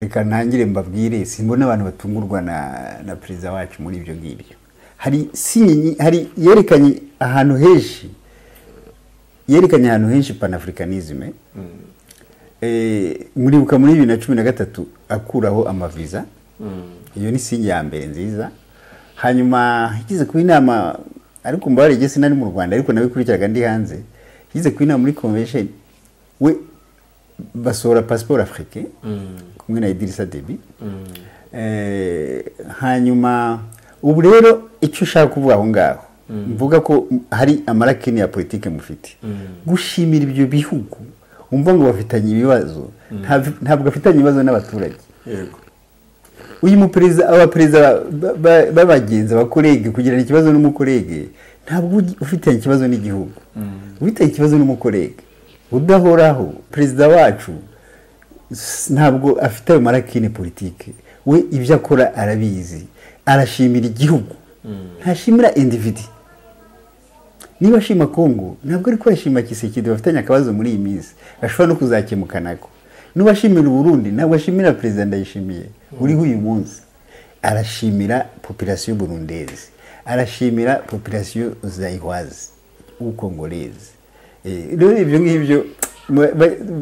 reka ntangire mbabwire simbona abantu batungurwa na na perezida wacu muri ibyo ngibyo hari sinyi hari yerekanye ahantu henshi yerekanye ahantu henshi panafricanisme muribuka muri bibiri na cumi na gatatu akuraho amaviza iyo ni singi ya mbere nziza hanyuma igeze ku inama ariko mbabare igihe sinari mu rwanda ariko nabikurikiraga ndi hanze igeze ku inama muri convention we basohora pasiporo afurike kumwe na idirisa debi hanyuma ubu rero icyo ushaka kuvuga aho ngaho mvuga ko hari amarakini ya politiki mufite gushimira ibyo bihugu wumva ngo bafitanye ibibazo ntabwo bafitanye ibibazo n'abaturage uyu muperezida abaperezida b'abagenzi abakorege kugirana ikibazo n'umukorege ntabwo ufitanye ikibazo n'igihugu ufitanye ikibazo n'umukorege udahoraho perezida wacu ntabwo afite ayo marakine politiki we ibyo akora arabizi arashimira igihugu ntashimira individi niba ashima kongo ntabwo ari kwishima kisekedi bafitanye akabazo muri iyi minsi gashobora no kuzakemukanako niba ashimira uburundi ntabwo ashimira perezida ndayishimiye uriho uyu munsi arashimira popirasiyo burundezi arashimira popirasiyo zayihwazi w'ukongorezi rero ibyo ngibyo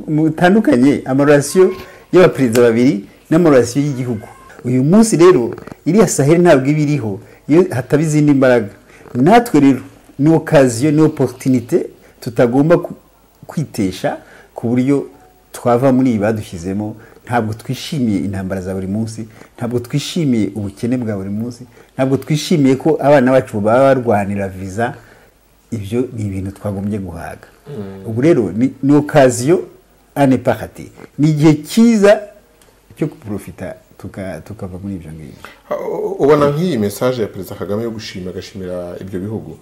mutandukanye amarorasiyo y'abaperezida babiri n'amarorasiyo y'igihugu uyu munsi rero iriya saheli ntabwo iba iriho iyo hataba izindi mbaraga natwe rero ni okaziyo ni oporutinite tutagomba kwitesha ku buryo twava muri iyi badushyizemo ntabwo twishimiye intambara za buri munsi ntabwo twishimiye ubukene bwa buri munsi ntabwo twishimiye ko abana bacu baba barwanira viza ibyo ni ibintu twagombye guhaga ubu rero ni okaziyo ane pakati ni igihe cyiza cyo guporofita tukava muri ibyo ngibyo ubona nk'iyi mesaje ya perezida kagame yo gushima agashimira ibyo bihugu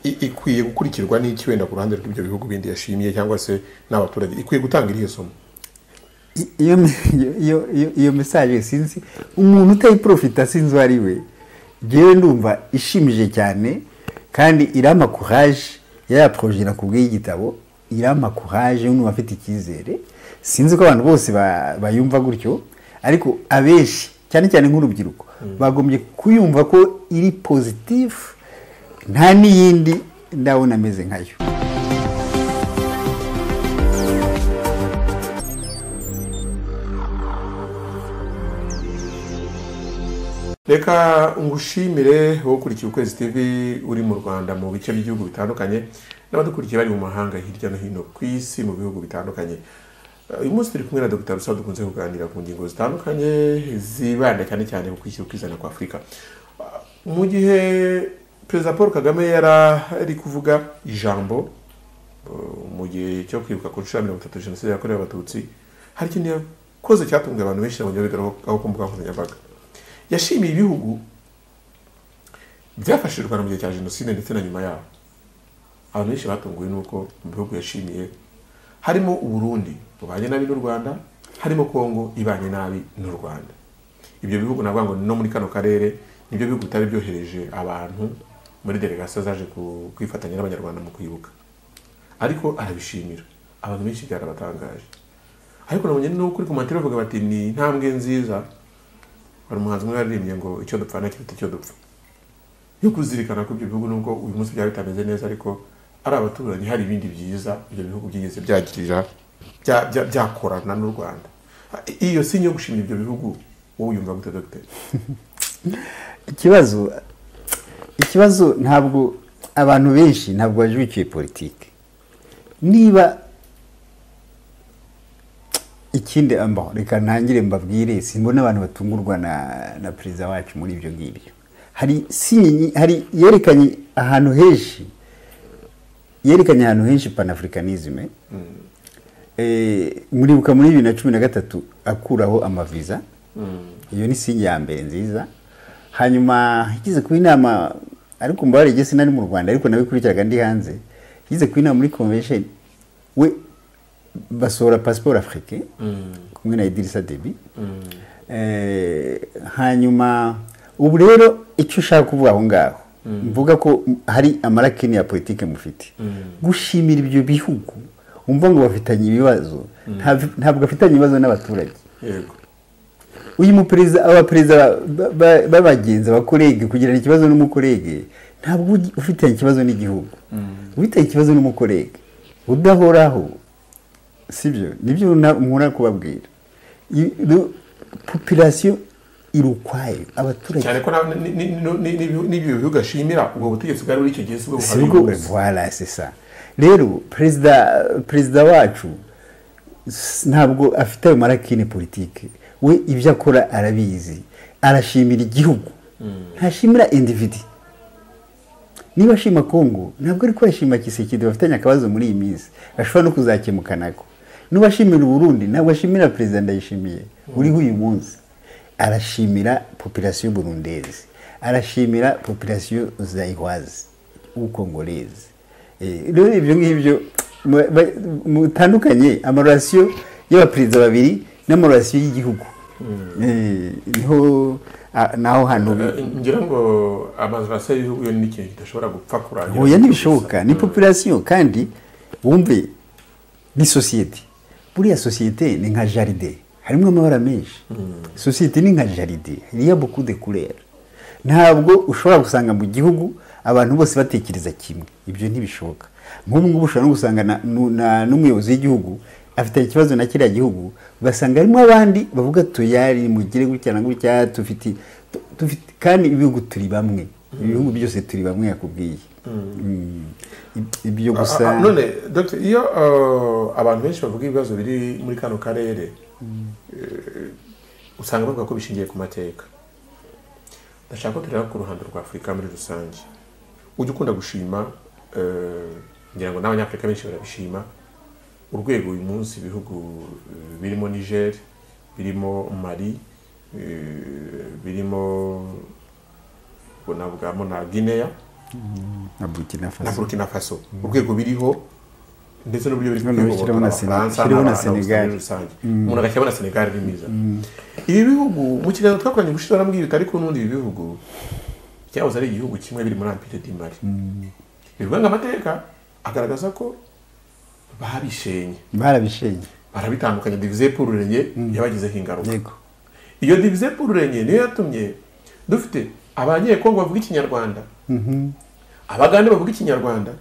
ikwiye gukurikirwa n'iki wenda ku ruhande rw'ibyo bihugu bindi yashimiye cyangwa se n'abaturage ikwiye gutanga iriya somo iyo mesaje sinzi umuntu utayiporofita sinzi uwo ari we ngewe ndumva ishimije cyane kandi irama kuraje ya poroje nakubwiye igitabo irama kuraje n'umuntu afite icyizere sinzi ko abantu bose bayumva gutyo ariko abenshi cyane cyane nk'urubyiruko bagombye kuyumva ko iri pozitifu nta n'iyindi ndabona ameze nkayo reka ngushimire wowe ukurikiye ukwezi tv uri mu rwanda mu bice by'ibihugu bitandukanye n'abadukurikiye bari mu mahanga hirya no hino ku isi mu bihugu bitandukanye uyu munsi turi kumwe na dr rusa dukunze kuganira ku ngingo zitandukanye zibanda cyane cyane ku kwishyira ukizana kwa afurika mu gihe perezida paul kagame yari ari kuvuga ijambo mu gihe cyo kwibuka ku nshuro ya mirongo itatu jenoside yakorewe abatutsi hari ikintu yakoze cyatunguye abantu benshi mu gihugu aho ku mbuga nkoranyambaga yashimiye ibihugu byafashije u rwanda mu gihe cya jenoside ndetse na nyuma yaho abantu benshi batunguwe n'uko mu bihugu yashimiye harimo uburundi bubanye nabi n'u rwanda harimo kongo ibanye nabi n'u rwanda ibyo bihugu navuga ngo ni no muri kano karere nibyo bihugu bitari byohereje abantu muri delegasiyo zaje kwifatanya n'abanyarwanda mu kwibuka ariko arabishimira abantu benshi byarabatangaje ariko nabonye no kuri komantere bavuga bati ni intambwe nziza hari umuhanzi umwe yaririmbye ngo icyo dupfa nacyo bita icyo dupfa yo kuzirikana ko ibyo bihugu nubwo uyu munsi byaba bitameze neza ariko ari abaturanyi hari ibindi byiza ibyo bihugu byigeze byagirira byakorana n'u rwanda iyo si yo gushimira ibyo bihugu wowe uyumva gute dogiteri ikibazo ikibazo ntabwo abantu benshi ntabwo bajukiye politiki niba ikindi reka ntangire mbabwire simbona abantu batungurwa na na perezida wacu muri ibyo ngibyo hari sinyi hari yerekanye ahantu henshi yerekanye ahantu henshi panafricanisme muribuka muri bibiri na cumi na gatatu akuraho amaviza iyo ni sinyi ya mbere nziza hanyuma igeze ku inama ariko mbabare igihe sinari mu rwanda ariko nabikurikiraga ndi hanze igeze ku inama muri convention we basohora pasiporo afurike kumwe na idirisa debi hanyuma ubu rero icyo ushaka kuvuga aho ngaho mvuga ko hari amarakini ya politiki mufite gushimira ibyo bihugu wumva ngo bafitanye ibibazo ntabwo bafitanye ibibazo n'abaturage yego uyu muperezida abaperezida ba- ba- b'abagenzi abakorege kugirana ikibazo n'umukorege ntabwo ugi- ufitanye ikibazo n'igihugu ufitanye ikibazo n'umukorege udahoraho sibyo nibyo na- nkora kubabwira I- ru- population iri ukwayo abaturage cyane ko na- ni- ni- ni- ni- ni- n'ibyo bihugu gashimira ubwo butegetsi bwari buri icyo gihe si bwo si ubwo buhabihuza voilà c'est ça rero perezida perezida wacu s- ntabwo afite ayo marakine politike we ibyo akora arabizi arashimira igihugu ntashimira individi niba ashima kongo ntabwo ari kwashima kisekedi bafitanye akabazo muri iyi minsi ashobora no kuzakemukanako niba ashimira uburundi ntabwo ashimira perezida ndayishimiye uriho uyu munsi arashimira popirasiyo burundezi arashimira popirasiyo zayihwazi w'ukongorezi rero ibyo ngibyo mu- ba- mutandukanye amarorasiyo y'abaperezida babiri n'amarorasiyo y'igihugu Eh, niho a- naho hantu ngira ngo amazu y'ibihugu yo ni ikintu kidashobora gupfa kurangira oya ntibishoboka ni population kandi wumve ni sosiyete buriya sosiyete ni nka jaride harimo amabara menshi sosiyete ni nka jaride iriya beaucoup de couleur ntabwo ushobora gusanga mu gihugu abantu bose batekereza kimwe ibyo ntibishoboka nk'ubu ngubu ushobora no gusanga na- nu- na- n'umuyobozi w'igihugu afite ikibazo na kiriya gihugu ugasanga harimo abandi bavuga tuyari mugire gutya na gutya tufite tu- tufite kandi ibihugu turi bamwe ibihugu byose turi bamwe yakubwiye Mm. Ib- ibyo gusa Ah, ah, none Dr. iyo ah, abantu benshi bavuga ibibazo biri muri kano karere eh, usanga bavuga ko bishingiye ku mateka ndashaka ko tureba ku ruhando rwa afurika muri rusange ujya ukunda gushima eh, ngira ngo n'abanyafurika benshi barabishima urwego uyu munsi ibihugu eh, birimo niger birimo mali eh, birimo ubwo navugamo na guinea na burkina na faso burkina faso urwego biriho ndetse n'uburyo biri Noneho kuyoborwa shiraho na Sene- n'abafaransa shiraho na n'abantu muri Senegal. rusange umuntu agashyiraho na senegal ari mwiza ibi bihugu mu kiganiro twakoranye ubushize warambwiye bitari ku n'undi ibi bihugu byahoze ari igihugu kimwe biri muri ampire di mari bivuga ngo amateka agaragaza ko babishenye barabishenye barabitandukanya divize pururenye yabagizeho ingaruka yego iyo divize pururenye niyo yatumye dufite abanyekongo bavuga ikinyarwanda abagande bavuga ikinyarwanda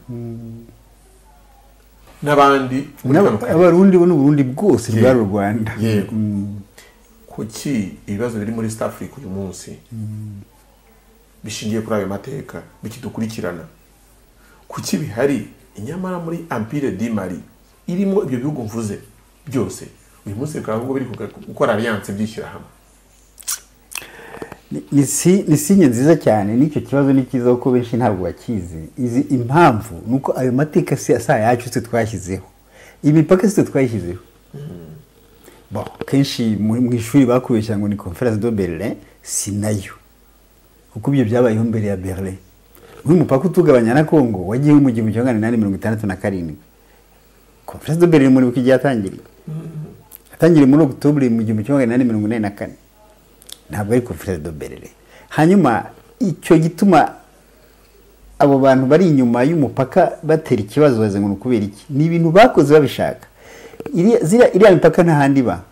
n'abandi muri N'aba- kano karere. abarundi bo n'uburundi bwose rwari u rwanda yego kuki ibibazo biri muri south africa uyu munsi bishingiye kuri ayo mateka bikidukurikirana kuki bihari nyamara muri ampire di mari irimo ibyo bihugu mvuze byose uyu munsi bikaba ahubwo biri kuga- gukora alliance byishyira hamwe Ni- ni si- ni sinye nziza cyane n'icyo kibazo ni cyiza kuko benshi ntabwo bakizi izi impamvu ni uko ayo mateka si asa yacu twe twashyizeho imipaka si twe twayishyizeho Bon, kenshi mu mu ishuri bakubeshya ngo ni conference de berlin si nayo kuko ibyo byabayeho mbere ya berlin nk'uyu mupaka utugabanya na congo wagiyeho mu gihumbi kimwe magana inani mirongo itandatu na karindwi conference de berlin muri buki igihe yatangiriye yatangiriye muri octobre mu gihumbi kimwe magana inani mirongo inani na kane ntabwo ari conference de berlin hanyuma icyo gituma abo bantu bari inyuma y'umupaka batera ikibazo baze ngo ni ukubera iki ni ibintu bakoze babishaka Iriya- ziriya- iriya mipaka nta handi iba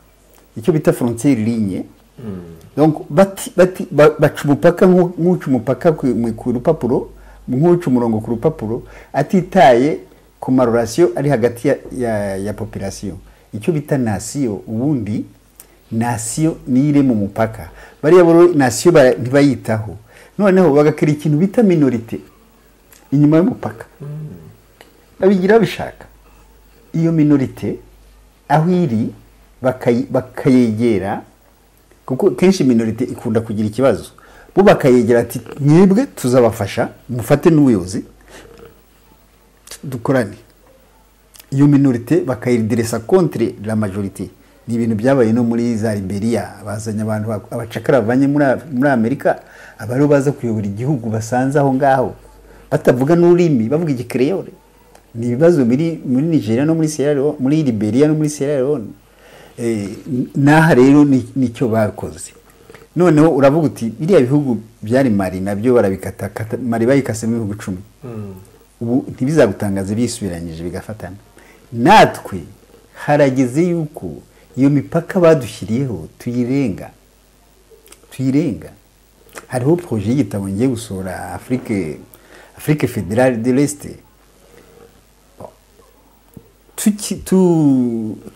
icyo bita frontiere ligne Donc, bati- bati- ba- baca umupaka nk'u- nk'uca umupaka ku mu- ku rupapuro nk'uca umurongo ku rupapuro atitaye ku marorasiyo ari hagati ya, ya, ya population icyo bita nasiyo ubundi nasiyo niyo iri mu mupaka bariya boro nasiyo bara- ntibayitaho noneho bagakora ikintu bita minorite inyuma y'umupaka babigira babishaka iyo minorite aho iri bakayi- bakayegera kuko kenshi minorite ikunda kugira ikibazo bo bakayegera ati mwebwe tuzabafasha mufate n'ubuyobozi dukorane iyo minorite bakayidiresa contre la majorite ni ibintu byabaye no muri za liberia bazanye abantu ba- abacakara bavanye muri Af- muri amerika abariho baza kuyobora igihugu basanze aho ngaho batavuga n'ururimi bavuga igikireyore ni ibibazo biri muri nigeria no muri sierra leone muri liberia no muri sierra leone Eh, n- n'aha rero ni- nicyo bakoze noneho uravuga uti biriya bihugu byari mari nabyo barabikatakata mari bayikasemo ibihugu icumi ubu ntibizagutangaze bisubiranije bigafatana natwe harageze yuko iyo mipaka badushyiriyeho tuyirenga tuyirenga hariho poroje y'igitabo ngiye gusohora afurike afurike federale de resite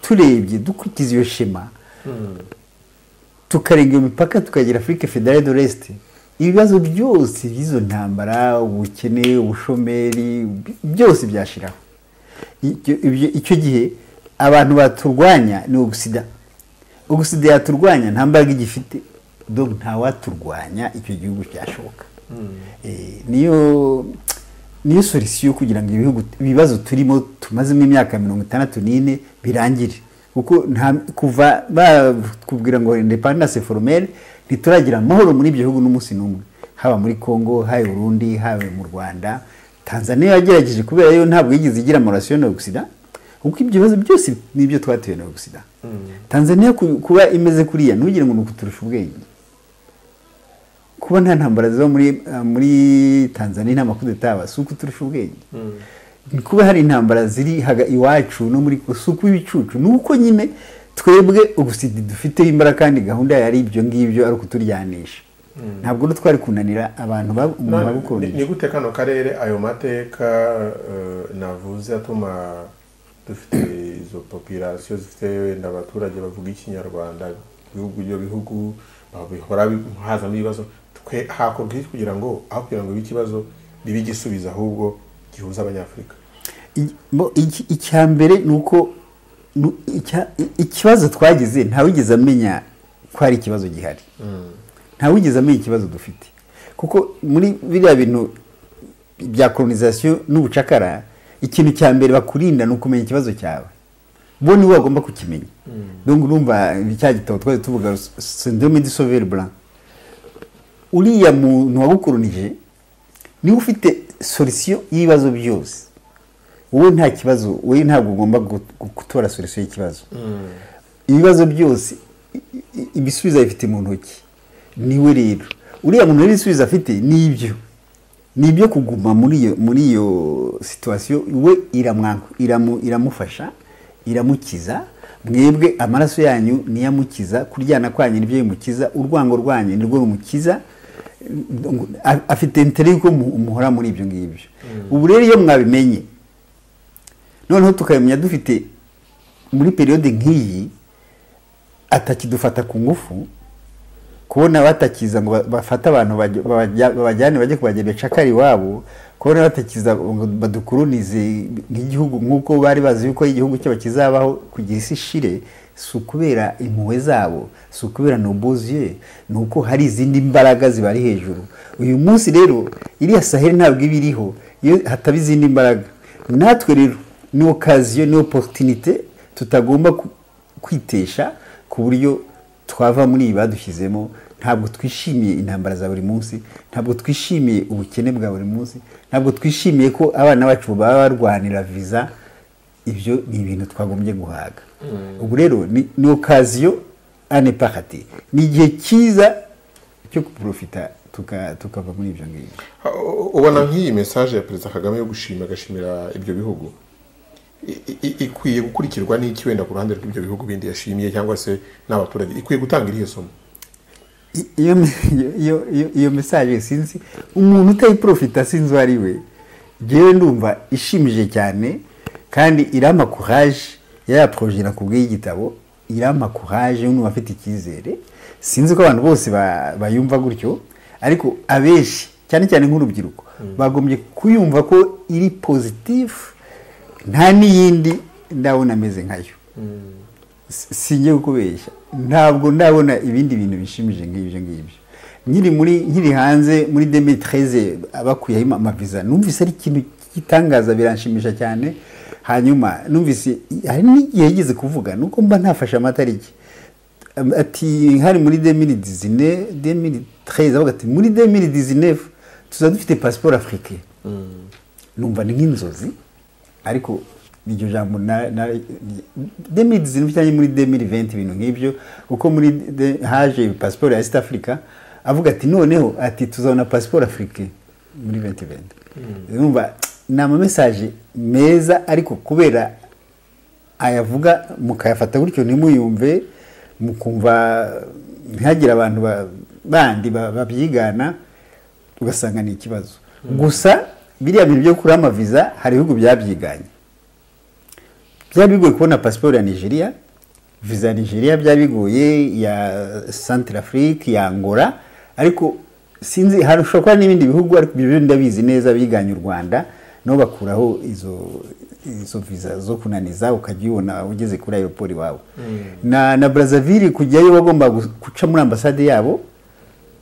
turebye dukurikiza iyo shema tukarenga iyo mipaka tukagera afurike federale de resite ibibazo byose by'izo ntambara ubukene ubushomeri byose byashiraho Icyo- ibyo- icyo gihe abantu baturwanya ni ugusida ugusida yaturwanya nta mbaraga igifite do ntawaturwanya icyo gihugu cyashoboka Eh, niyo niyo solisiyo kugira ngo ibihugu ibibazo turimo tumazemo imyaka mirongo itandatu n'ine birangire kuko nta kuva bakubwira ngo independence formelle ntituragira amahoro muri ibyo bihugu n'umunsi n'umwe haba muri congo haba i burundi haba mu rwanda tanzania yagerageje kubera yo ntabwo yigeze igira amaraso yo ogisida kuko ibyo bibazo byose n'ibyo twatewe na ogisida tanzania ku- kuba imeze kuriya ntugire ngo ni ukuturusha ubwenge kuba nta ntambara ziba muri uh, muri tanzania nta makudeta yaba si uko turusha ubwenge kuba hari intambara ziri haga iwacu no muri si uko ibicucu ni uko nyine twebwe ubusidi dufiteho imbaraga kandi gahunda yari ibyo ngibyo ari ukuturyanisha ntabwo rero twari kunanira abantu bab- umuntu Ni- ni abukundisha gute kano karere ayo mateka eh, navuze atuma dufite izo popirasiyo zifite wenda abaturage bavuga ikinyarwanda ibihugu ibyo bihugu bahora bi- hazamo ibibazo twe hakorwa iki kugira ngo aho kugira ngo ibi ikibazo bibe igisubizo ahubwo gihuza abanyafurika I- bo- iki- icya mbere ni uko nu- icya- i- ikibazo twagize ntawigeze amenya ko hari ikibazo gihari ntawigeze amenya ikibazo dufite kuko muri biriya bintu bya kolonizasiyo n'ubucakara ikintu cya mbere bakurinda ni ukumenya ikibazo cyawe bo nibo bagomba kukimenya donc urumva cya gitabo twari tuvuga syndrome du sauveur blanc uriya muntu wagukoronije niwe ufite solisiyo y'ibibazo byose wowe nta kibazo wowe ntabwo ugomba gu- gu- gutora solisiyo y'ikibazo ibibazo byose i- i- ibisubizo abifite mu ntoki niwe rero uriya muntu rero ibisubizo afite ni ibyo ni ibyo kuguma muri iyo muri iyo situwasiyo we iramwangu iramu- iramufasha iramukiza mwebwe amaraso yanyu niyo amukiza kuryana kwanyu nibyo bimukiza urwango rwanyu nirwo rumukiza A- afite intere yuko mu- muhora muri ibyo ngibyo ubu rero iyo mwabimenye noneho tukabimenya dufite muri periyode nk'iyi atakidufata ku ngufu kubona batakiza ngo ba- bafate abantu bajya- babajya- babajyane bajye kubajya becakara iwabo kubona batakiza ngo badukoronize nk'igihugu nk'uko bari bazi yuko igihugu cyabo kizabaho kugira isi ishire si ukubera impuhwe zabo si ukubera nobuziye ni uko hari izindi mbaraga zibari hejuru uyu munsi rero iriya saheli ntabwo iba iriho iyo hataba izindi mbaraga natwe rero ni okaziyo ni oporutinite tutagomba ku- kwitesha ku buryo twava muri iyi badushyizemo ntabwo twishimiye intambara za buri munsi ntabwo twishimiye ubukene bwa buri munsi ntabwo twishimiye ko abana bacu baba barwanira viza ibyo ni ibintu twagombye guhaga ubu rero ni ni okaziyo ane pakati ni igihe cyiza cyo guprofita tuka- tukava muri ibyo ngibyo U- u- ubona nk'iyi mesaje ya perezida kagame yo gushima agashimira ibyo bihugu i- i- ikwiye gukurikirwa n'iki wenda ku ruhande rw'ibyo bihugu bindi yashimiye cyangwa se n'abaturage ikwiye gutanga irihe somo I- iyo iyo- iyo- iyo- iyo mesaje sinzi umuntu utayiprofita sinzi uwo ari we ngewe ndumva ishimije cyane kandi irama courage ya poroje nakubwiye y'igitabo irama courage n'umuntu afite icyizere sinzi ko abantu bose ba- bayumva gutyo ariko abenshi cyane cyane nk'urubyiruko bagombye kuyumva ko iri pozitifu nta n'iyindi ndabona ameze nkayo si si ngiye kukubeshya ntabwo ndabona ibindi bintu bishimije nk'ibyo ngibyo nkiri muri nkiri hanze muri demitreze bakuyeho ama- amaviza numvise ari ikintu cy'igitangaza biranshimisha cyane hanyuma numvise hari n'igihe yigeze kuvuga nuko mba ntafashe amatariki Am- ati hari muri demiri dizine demiri tereze avuga ati muri demiri dizinefu tuzaba dufite pasiporo afurike numva ni nk'inzozi ariko iryo jambo na na demiri zirindwi cyangwa muri demiri venti ibintu nk'ibyo kuko muri de- haje pasiporo ya east africa avuga ati noneho ati tuzabona pasiporo afurike muri venti venti urumva ni amamesaje meza ariko kubera ayavuga mukayafata gutyo ntimuyumve mukumva ntihagire abantu ba- bandi ba- babyigana ugasanga ni ikibazo gusa biriya bintu byo kuri amaviza hari ibihugu byabyiganyi byari bigoye kubona pasiporo ya nigeria viza ya nigeria byari bigoye ya centre afrique ya angola ariko sinzi harusha kuba n'ibindi bihugu ariko ibyo byo ndabizi neza biganye u rwanda nabo bakuraho izo izo viza zo kunaniza ukajya ubona ugeze kuri aeroport iwawe na na brazzaville kujyayo wagomba guca muri ambasade yabo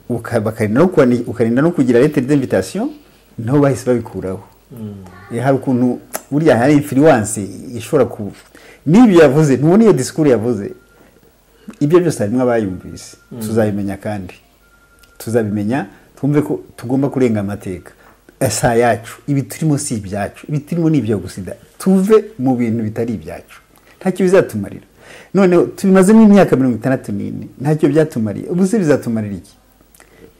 uka- bakarinda no kuwani- ukarinda no kugira lettre d'invitation nabo bahise babikuraho Eh, hari ukuntu burya hari influence ishobora ku n'ibyo yavuze ntubona iyo disikuru yavuze ibyo byose harimo abayumvise tuzabimenya kandi tuzabimenya twumve ko tugomba kurenga amateka si yacu ibi turimo si ibyacu ibi turimo ni ibya gusida tuve mu bintu bitari ibyacu ntacyo bizatumarira noneho tubimazemo imyaka mirongo itandatu n'ine ntacyo byatumariye ubuse bizatumarira iki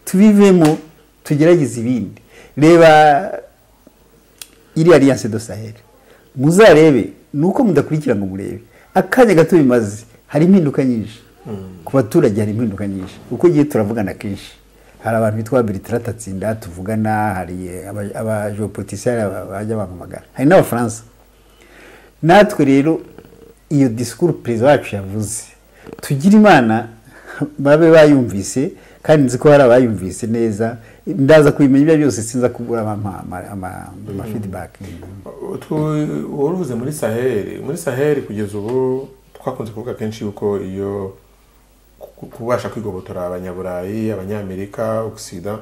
tubivemo tugerageze ibindi reba iriya alliance de sahel muzarebe ni uko mudakurikira ngo murebe akanya gato bimaze hari impinduka nyinshi ku baturage hari impinduka nyinshi uko igihe turavugana kenshi hari abantu bitwa bertrand tatsinda tuvugana hari abajeopolitisiyari bajya bamamagara hari n'abafaransa natwe rero iyo disikuru perezida wacu yavuze tugire imana babe bayumvise kandi nzi ko hari abayumvise neza ndaza kubimenya ibyo byose sinza kubura amafidibake uruze muri saheli muri saheli kugeza ubu twakunze kuvuga kenshi yuko iyo ku- kubasha kwigobotora abanyaburayi abanyamerika ogisida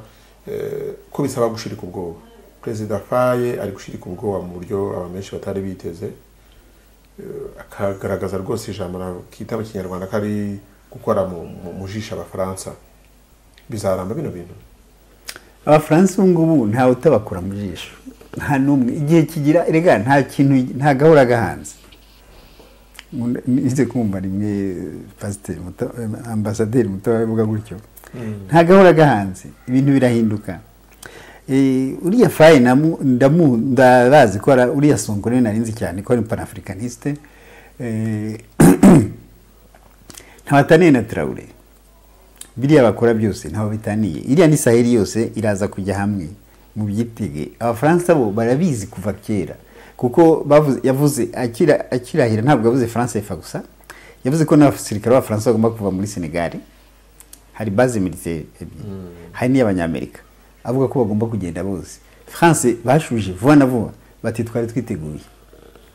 ko bisaba gushirika ubwoba perezida faye ari gushirika ubwoba mu buryo abantu benshi batari biteze Eh, akagaragaza rwose ijambo kita mu kinyarwanda ko ari gukora mu- mu- mu jisho abafaransa bizaramba bino bintu abafaransa ubu ngubu ntawe utabakura mu jisho nta n'umwe igihe kigira rega nta kintu nta gahora gahanze Nkunda- nize kumva rimwe pasiteri Muta- ambasaderi mutoya abivuga gutyo nta gahora gahanze ibintu birahinduka Eh, uriya faye namu- ndamu- ndabazi ko ara- uriya sonkore narinzi cyane ko ari panafricaniste ntabataniye na traure biriya bakora byose ntaho bitaniye iriya ni saheli yose iraza kujya hamwe mu byitege abafaransa bo barabizi kuva kera kuko bavuze yavuze akira- akirahira ntabwo yavuze france efa gusa yavuze ko n'abasirikare b'abafaransa bagomba kuva muri senegali hari base militaire ebyiri hari n'iy'abanyamerika avuga ko bagomba kugenda bose france bashuje vuba na vuba bati twari twiteguye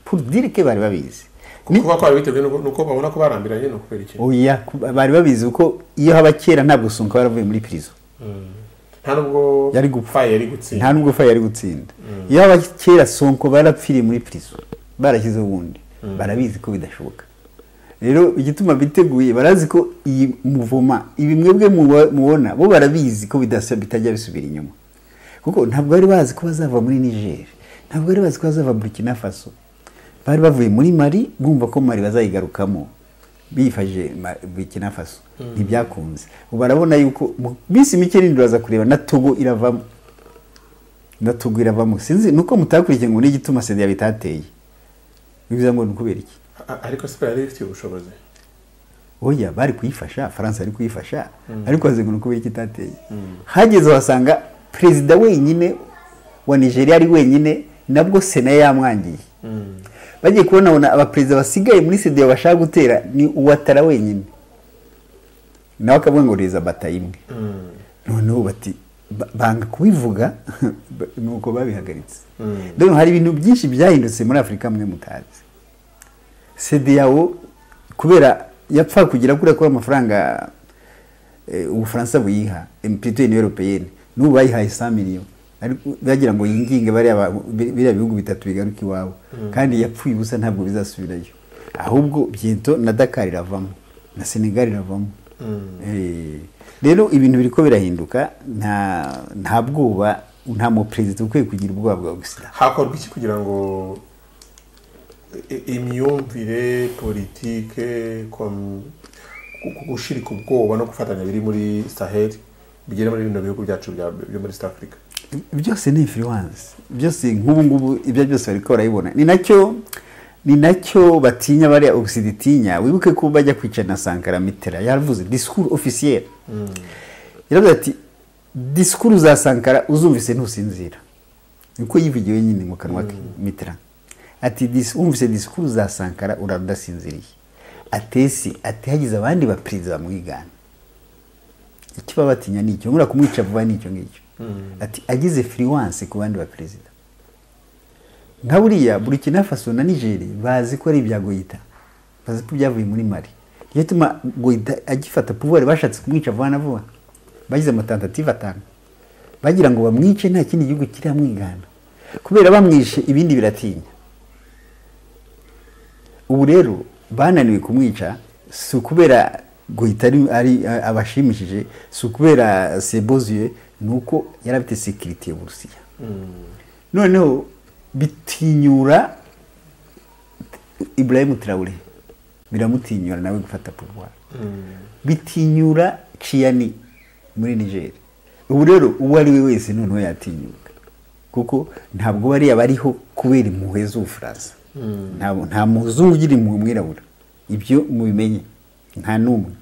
pour dire que bari babizi Ni- kuba kwari biteguye nuko- nuko babona ko barambiranye ni ukubera iki oya ku- bari babizi kuko iyo haba kera ntabwo songa waravuye muri prison nta nubwo Yari gupfa. faye yari gutsinda nta nubwo faye yari gutsinda iyo haba kera sonko barapfiriye muri prison barashyizeho ubundi barabizi ko bidashoboka rero igituma biteguye barazi ko iyi muvoma ibi mwebwe muba- mubona bo barabizi ko bidasa- bitajya bisubira inyuma kuko ntabwo bari bazi ko bazava muri niger ntabwo bari bazi ko bazava burkina faso bari bavuye muri mari bumva ko mari bazayigarukamo bifashije Ma- burkina faso ntibyakunze ubu barabona yuko mu minsi mike irindi baza kureba na togo iravamo ndatugwira bamwe sinzi nuko mutakurikiye ngo n'igituma sida bitateye bivuze ngo ni ukubera iki A- ariko siporo yari ifitiye ubushobozi oya bari kuyifasha faransa yari kuyifasha ariko waze ngo ni ukubera iki itateye hageze wasanga perezida wenyine wa nigeria ari wenyine nabwo sena yamwangiye bagiye kubona abona abaperezida basigaye muri sida bashaka gutera ni uwatara wenyine nawe akavuga ngo reza bata imwe noneho bati ba- banga kubivuga ba- nuko babihagaritse dore hari ibintu byinshi byahindutse muri afurika mwe mutazi sedeyawo kubera yapfa kugira kuriya kuri amafaranga eh, ubufaransa buyiha empirituye ni europeyene n'ubu bayihaye sa miliyoni ariko bagira ngo yinginge bariya ba- bi- biriya bihugu bitatu bigaruka iwabo kandi yapfuye ubusa ntabwo bizasubirayo ahubwo byento na dakar iravamo na senegal iravamo Eh, rero ibintu biriko birahinduka nta nta bwoba nta muperezida ukwiye kugira ubwoba bwa gusida hakorwa iki kugira ngo i- imyumvire politike kom- gu- gu- gushirika ubwoba no gufatanya biri muri saheli bigere muri bino bihugu byacu bya- byo muri south africa byose ni influence byose nk'ubu ngubu ibyo byose bariko barabibona ni nacyo ni nacyo batinya bariya ogisiditinya wibuke ko bajya kwicara na sankara mitera yaravuze disikuru ofisiyeri yaravuze ati disikuru za sankara uzumvise ntusinzira niko yivugiwe nyine mu kanwa ke mitera ati "Dis- wumvise disikuru za sankara urara udasinziriye atesi ati hagize abandi baperezida bamwigana icyo baba batinya ni icyo nkura kumwica vuba ni icyo ngicyo ati agize firiwanse ku bandi baperezida nka buriya burkina faso na nigeri bazi ko ari ibya goyita bazi ko byavuye muri mari iyo tuma goyita agifata puvuwari bashatse kumwica vuba na vuba bagize amatantativu atanu bagira ngo bamwice nta kindi gihugu kiramwigana kubera bamwishe ibindi biratinya ubu rero bananiwe kumwica si ukubera guhita ari- ari abashimishije si ukubera sebozuye ni uko yari afite sekiriti y'uburusiya noneho bitinyura ibrahim Traore biramutinyura nawe gufata pouvoir bitinyura ciyani muri niger ubu rero uwo ari we wese noneho yatinyuka kuko ntabwo bariya bariho kubera impuhwe z'ubufaransa Ntabwo- nta muzungu ugira impuhwe umwirabura ibyo mubimenye nta n'umwe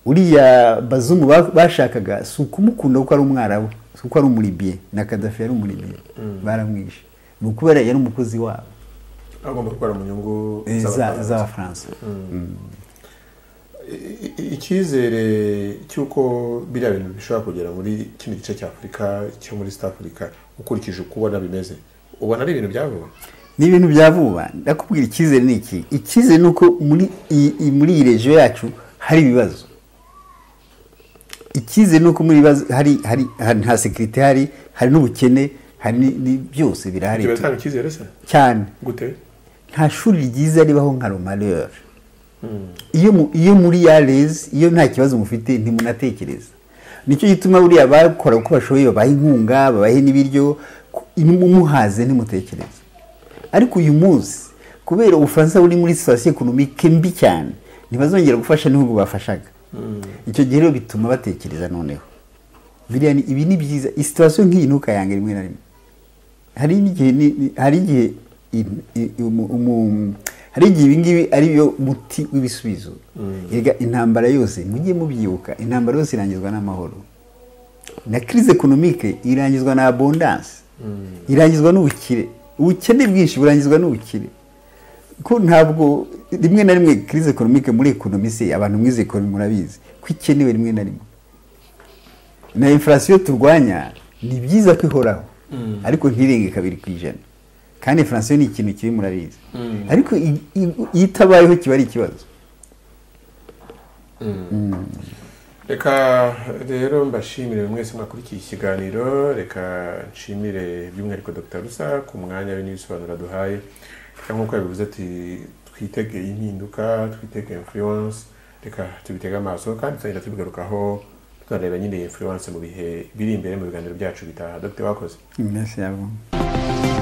uriya bazungu ba- bashakaga si ukumukunda kuko ari umwarabu si uko ari umuribiye na kadafi yari umuribiye baramwishe ni ukubera yari umukozi wabo agomba gukora mu nyungu eh, za- z'abafaransa. z'abafaransa I- i- icyizere cy'uko biriya bintu bishobora kugera muri kino gice cya afurika cyo muri east africa ukurikije uko ubona bimeze ubona ari ibintu byavuba ni ibintu bya vuba ndakubwira icyizere ni iki icyizere ni uko muri iyi iyi- muri iyi regiyo yacu hari ibibazo icyizere ni uko muri ibibazo hari hari hari nta sekirite hari hari n'ubukene hari ni- ni byose birahari ibyo biratanga icyizere se cyane gute nta shuri ryiza ribaho nka romariyeri iyo mu- iyo muri yarezi iyo nta kibazo mufite ntimunatekereza nicyo gituma buriya bakora uko bashoboye babaha inkunga babahe n'ibiryo ku- mumuhaze ntimutekereze ariko uyu munsi kubera ubufaransa buri muri sitasiyo ekonomike mbi cyane ntibazongera gufasha n'ibihugu bafashaga icyo gihe rero bituma batekereza noneho biriya ni- ibi ni byiza sitasiyo nk'iyi ntukayanga rimwe na rimwe hari igihe ni- ni- hari igihe in- i- umu- umu- hari igihe ibi ngibi ari byo muti w'ibisubizo erega intambara yose mujye mubyibuka intambara yose irangizwa n'amahoro na crise economique irangizwa na abondance irangizwa n'ubukire ubukene bwinshi burangizwa n'ubukire ko ntabwo rimwe na rimwe crise economique muri ekonomi se abantu mwize ekonomi murabizi ko ikenewe rimwe na rimwe na inflation turwanya ni byiza ko ihoraho ariko ntirenge kabiri ku ijana kandi inflation ni ikintu kibi murabizi ariko i- i- iyo itabayeho kiba ari ikibazo reka rero mbashimire mwese mwakurikiye ikiganiro reka nshimire by'umwihariko dr rusa ku mwanya we n'ibisobanuro aduhaye reka nk'uko yabivuze ati twitegeye impinduka twitegeye influence reka tubitege amaso kandi tuzagenda tubigarukaho tunareba nyine iyi influence mu bihe biri imbere mu biganiro byacu bitaha dr wakoze merci à vous